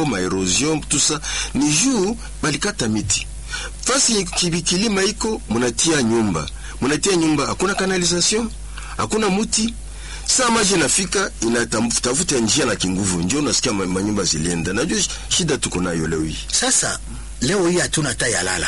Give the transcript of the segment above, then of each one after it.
mafuriko maerosion tusa ni juu balikata miti fasi kilima iko munatia nyumba munatia nyumba hakuna kanalization hakuna muti saa maji nafika inatafuta njia na kinguvu njo unasikia manyumba zilienda najua shida tuko nayo leo hii sasa leo hii hatuna hata yalala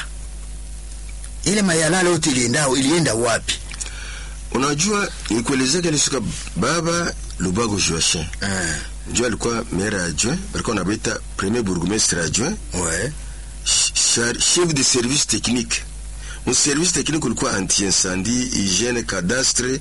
ile mayalala yote ilienda ilienda wapi unajua nikuelezea kalisuka baba lubago joachin ah. njo alikuwa maire adjoint balikuwa nabaita premier bourgmestre adjoint ouais. chef de service technique mu service technique ulikuwa anti-incendie hygiene cadastre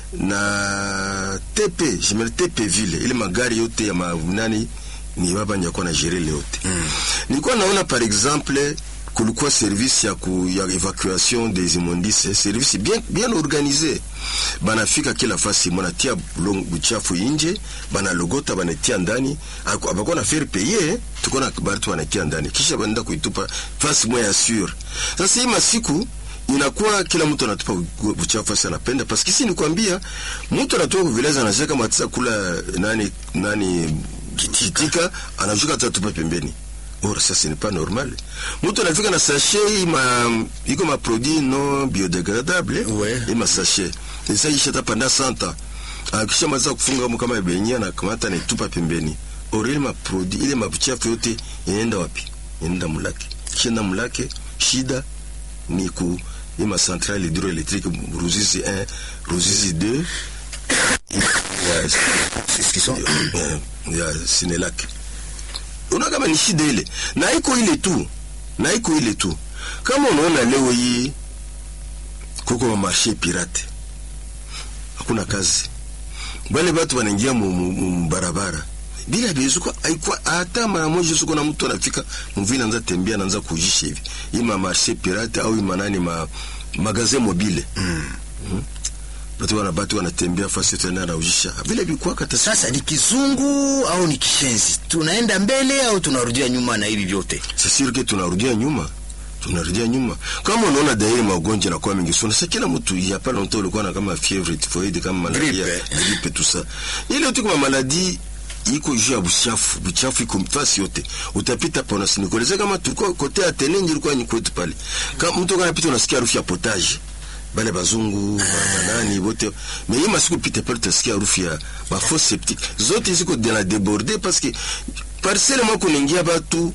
na TP jimele TP vile ile magari yote ya manani ni baba nyakuwa na gere yote mm. nilikuwa naona par exemple kulikuwa service ya, ku, ya evacuation des immondices service bien, bien organisé banafika kila fasi mwanatia buchafu inje banalogota banatia ndani abakuwa na faire payer tuko na batu banatia ndani kisha banaenda kuitupa fasi moya sur sasa hii masiku inakuwa kila mtu anatupa buchafu fasi anapenda paski si nikwambia mtu anatoka kuvileza anashaka matisa kula nani nani kitika anashuka atatupa pembeni Or, ça ce n'est pas normal. Mtu anafika na sachet ima iko ma produit non biodegradable Ouais. ima sachet. Sasa isha tapanda 100 ans. Akisha maza kufunga kama benye na kamata na tupa pembeni. Or ile ma produit ile mabuchafu yote inaenda wapi? Inaenda mulake. Kisha mulake shida ni ku ima centrale hydroélectrique Ruzizi 1, Ruzizi 2. Ouais, c'est ce qu'ils sont ya Sinelak unaona kama ni shida ile na iko ile tu na iko ile tu kama unaona leo hii kuko marshe pirate hakuna kazi bale batu wanaingia barabara bila bezuko haikuwa hata mara moja suko na mtu anafika mvile anza tembea anaanza kujisha hivi ima marshe pirate au ima nani ma magasin mobile mm. Mm. Batu wana batu wanatembea fasi tena na ujisha vile bikuwa kata sasa ni kizungu au ni kishenzi tunaenda mbele au tunarudia nyuma na hivi vyote sasa ke tunarudia nyuma tunarudia nyuma kama unaona dairi magonjwa na kwa mingi sana sasa kila mtu hapa na mtu alikuwa na kama fievre typhoid kama malaria grippe tout ça ile yote kama maladi iko juu ya buchafu buchafu iko mfasi yote utapita pa unasinikoleza kama tulikuwa kote ya tenenji ilikuwa ni kwetu pale kama mtu kanapita unasikia harufu ya potage bale bazungu banani wote mais hii masiku pite pale utasikia harufu ya ba fosse septique zote ziko de la déborder parce que parcelle moja kunaingia batu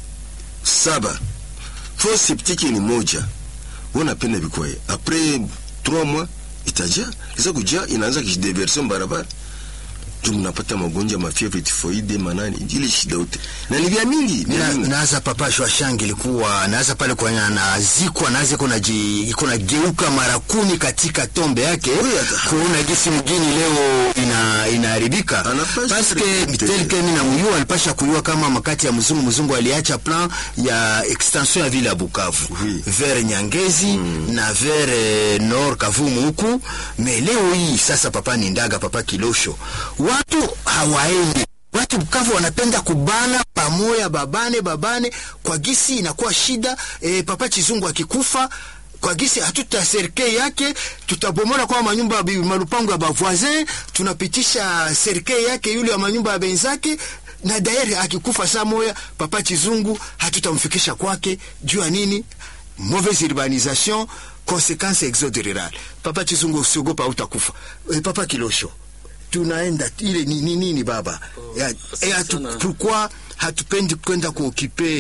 saba fosse septique ni moja unapenda bikwaye après 3 mois itaja kisa kuja inaanza kijideversion barabara tu mnapata magonjwa mafievre tifoide manani ile shida yote na ni vya mingi na, naza papa shwashangi ilikuwa naza pale kwa nazikwa naza kuna ji kuna geuka mara kumi katika tombe yake kuona gisi mgini leo ina inaharibika paske mitelke mimi na muyua alipasha kuyua kama makati ya mzungu mzungu aliacha plan ya extension ya vile ya Bukavu Oui. vers Nyangezi mm. na vers eh, Nord Kavumu huku me leo hii sasa papa ni ndaga papa Kilosho watu hawaendi watu Bukavu wanapenda kubana pamoja, babane babane, kwa gisi inakuwa shida. E, papa Chizungu akikufa kwa gisi hatuta serikali yake, tutabomola kwa manyumba bi- malupango ya bavoisin, tunapitisha serikali yake yule wa manyumba ya benzake na dairi akikufa saa moya, papa Chizungu hatutamfikisha kwake. Juu ya nini? Mauvaise urbanisation, conséquence exode rural. Papa Chizungu, usiogopa, utakufa. E, papa Kilosho tunaenda ile ni nini nini baba ya, e, hatu, pourquoi hatupendi kwenda kuokipe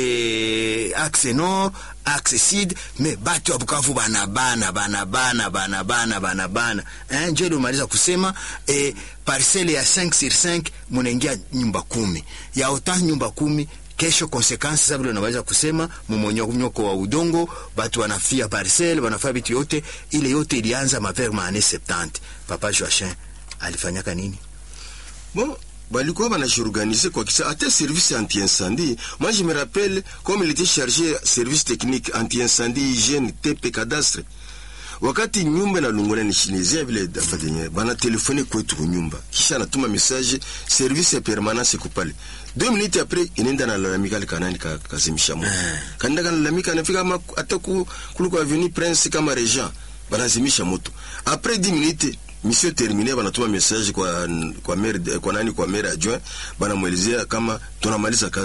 eh, axe nord axe sud me batu ya Bukavu banabana banabana banabana banabana eh, njo ile umaliza kusema eh, parcelle ya 5 sur 5 munaingia nyumba kumi ya ota nyumba kumi kesho konsekansi sasa vile unaweza kusema mmonyoko wa udongo, batu wanafia parcelle, wanafia vitu yote. Ile yote ilianza mavers ma années 70. Papa Joachim alifanyaka nini? Bon, balikuwa banajiorganize kwa kisa hata service anti-incendie. Moi je me rappelle comme il était chargé service technique anti-incendie, hygiène, TP cadastre. Wakati nyumba na lungula ni shinezia vile dafadenye bana telefone kwetu kunyumba, kisha anatuma message service ya permanence kupale. Deux minutes après inaenda na lalamika ile kanani ka, kazimisha moto. Kanda kana lalamika anafika kama hata ku kuliko avenue Prince kama Regent banazimisha moto. Après 10 minutes mission termine banatuma message kwa kwa maire kwa nani kwa maire adjoint banamwelezea kama tunamaliza kazi